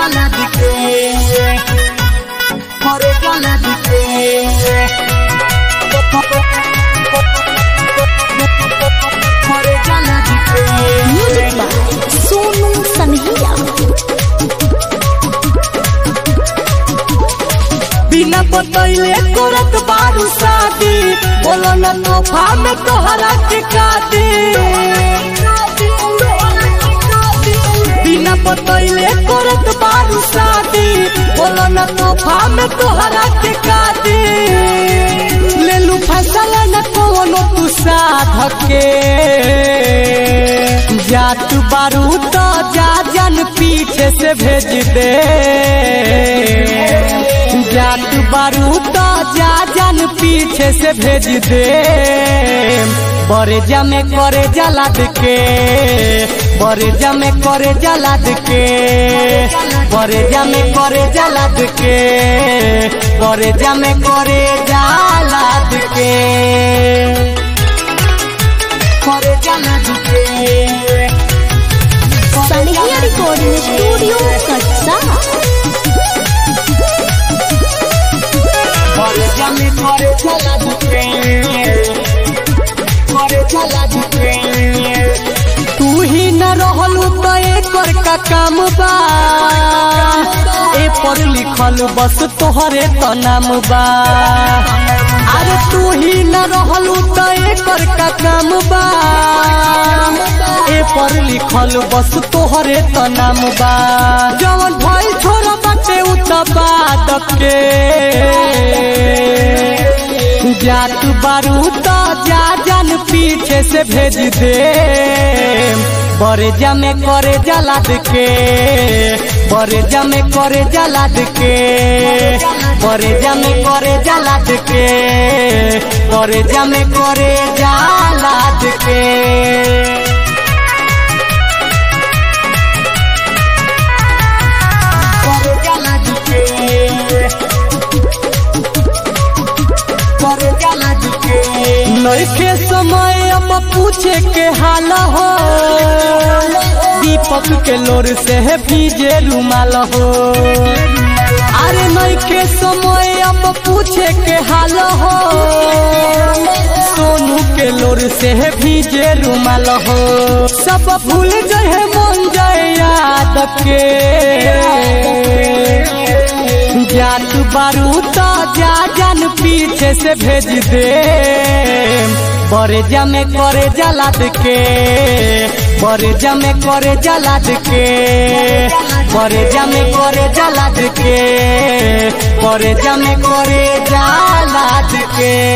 जलद के करे जलद के करे जलद के म्यूजिक बाय सोनू सनहिया बिना बतैले करत बारू शादी बोलो न तोहफा में तोहरा के कादी बिना बतैले करत बारू शादी बोलो न तोहफा में तोहरा के कादी ले लू फैसला न कोनो तू साध के जात बारू तो जा जन पीछे से भेज दे जात बारू तो जा जन पीछे से भेज दे बरेजा में करे जलाद के बरेजा में करे जलाद के बरेजा में करे जलाद के बरेजा में करे जलाद के करे जलाद के सनहिया रिकॉर्डिंग स्टूडियो कटसा बरेजा में करे जलाद के करे जलाद के तू ही न रहलू तो एकर का काम बा ए पर लिखल बस तोहरे तो नाम बा अरे तू ही न रहलू तो एकर का काम बा ए पर लिखल बस तोहरे तो नाम बा जवन भाई छोरा बाटे उ त बाद के जात बारू तो जा जन पीछे से भेज दे बरेजा में करे जलाद के बरेजा में करे जलाद के बरेजा में करे जलाद के बरेजा में करे जलाद के करे जलाद के करे जलाद के नइखे समय अब पूछे के हाल हो दीपक के लोर से है भीजे रुमाल हो अरे नइखे समय अब पूछे के हाल हो सोनू के लोर से है भीजे रुमाल हो सब भूल गए मन जाए याद के जात बारू तो जा जन पीछे से भेज दे बरेजा में करे जलाद के बरेजा में करे जलाद के बरेजा में करे जलाद के बरेजा में करे जलाद के